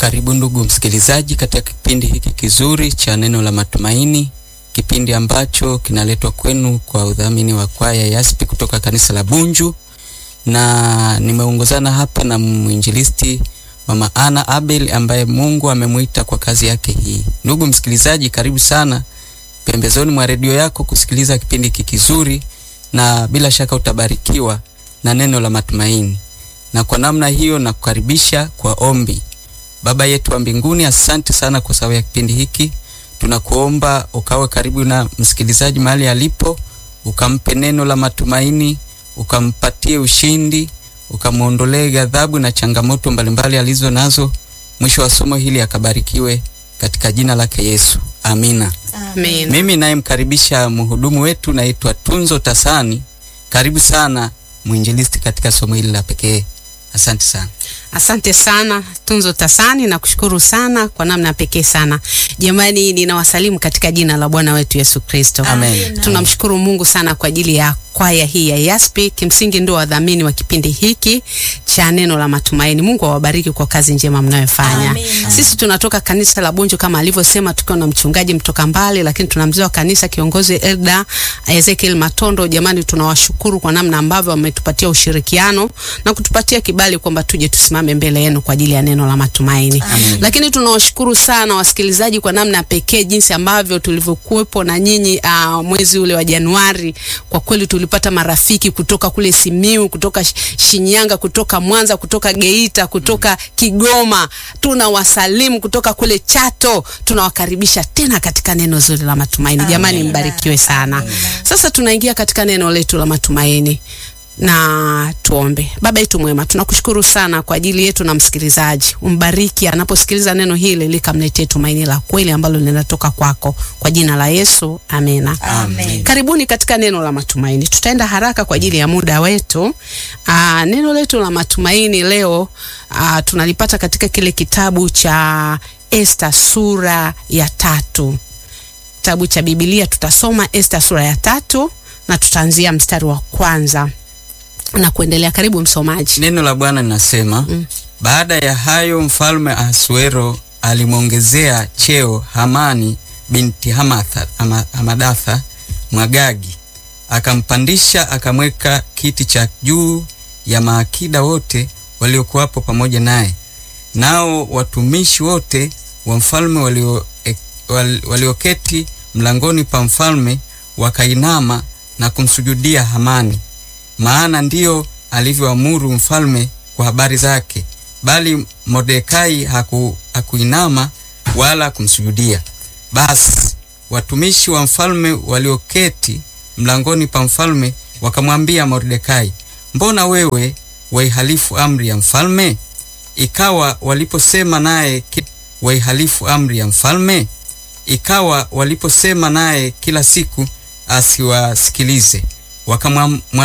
Karibu ndugu msikilizaji, katika kipindi hiki kizuri cha neno la matumaini, kipindi ambacho kinaletwa kwenu kwa udhamini wa kwaya Yaspi kutoka kanisa la Bunju, na nimeongozana hapa na mwinjilisti Mama Ana Abel ambaye Mungu amemwita kwa kazi yake hii. Ndugu msikilizaji, karibu sana pembezoni mwa redio yako kusikiliza kipindi hiki kizuri, na bila shaka utabarikiwa na neno la matumaini. Na kwa namna hiyo nakukaribisha kwa ombi. Baba yetu wa mbinguni, asante sana kwa sababu ya kipindi hiki. Tunakuomba ukawe karibu na msikilizaji mahali alipo, ukampe neno la matumaini, ukampatie ushindi, ukamwondolee ghadhabu na changamoto mbalimbali alizo nazo. Mwisho wa somo hili akabarikiwe katika jina lake Yesu, amina. Amen. Mimi nayemkaribisha mhudumu wetu naitwa Tunzo Tasani. Karibu sana mwinjilisti katika somo hili la pekee. Asante sana. Asante sana Tunzo Tasani, na kushukuru sana kwa namna ya pekee sana. Jamani, ninawasalimu katika jina la Bwana wetu Yesu Kristo. Amen. Tunamshukuru Mungu sana kwa ajili ya kwaya hii ya Yaspi, kimsingi ndio wadhamini wa kipindi hiki cha neno la matumaini. Mungu awabariki kwa kazi njema mnayofanya. Sisi tunatoka kanisa la Bunju kama alivyosema, tukiwa na mchungaji mtoka mbali, lakini tuna mzee wa kanisa kiongozi Elda Ezekiel Matondo. Jamani, tunawashukuru kwa namna ambavyo wametupatia ushirikiano na kutupatia kibali kwamba tuje tusimame mbele yenu kwa ajili ya neno la matumaini. Amen. Lakini tunawashukuru sana wasikilizaji kwa namna ya pekee jinsi ambavyo tulivyokuwepo na nyinyi uh, mwezi ule wa Januari. Kwa kweli tulipata marafiki kutoka kule Simiu, kutoka Sh- Shinyanga, kutoka Mwanza, kutoka Geita, kutoka Kigoma. Tunawasalimu kutoka kule Chato. Tunawakaribisha tena katika neno zuri la matumaini. Jamani, mbarikiwe sana. Sasa tunaingia katika neno letu la matumaini na tuombe. Baba yetu mwema, tunakushukuru sana kwa ajili yetu na msikilizaji. Umbariki anaposikiliza neno hili, likamletee tumaini la kweli ambalo linatoka kwako, kwa jina la Yesu, amena. Amen. Karibuni katika neno la matumaini. Tutaenda haraka kwa ajili ya muda wetu. Aa, neno letu la matumaini leo aa, tunalipata katika kile kitabu cha Esta sura ya tatu. Kitabu cha Biblia tutasoma Esta sura ya tatu na tutaanzia mstari wa kwanza na kuendelea. Karibu msomaji. Neno la Bwana linasema Mm. baada ya hayo mfalme Ahasuero alimwongezea cheo Hamani binti Hamatha, Hama- Hamadatha Mwagagi, akampandisha akamweka kiti cha juu ya maakida wote waliokuwapo pamoja naye. Nao watumishi wote wa mfalme walio- e- wal- walioketi mlangoni pa mfalme wakainama na kumsujudia Hamani maana ndiyo alivyoamuru mfalme kwa habari zake, bali Mordekai haku, hakuinama wala kumsujudia. Basi watumishi wa mfalme walioketi mlangoni pa mfalme wakamwambia Mordekai, mbona wewe waihalifu amri ya mfalme? Ikawa waliposema naye ki- waihalifu amri ya mfalme, ikawa waliposema naye kila siku asiwasikilize, wakamwa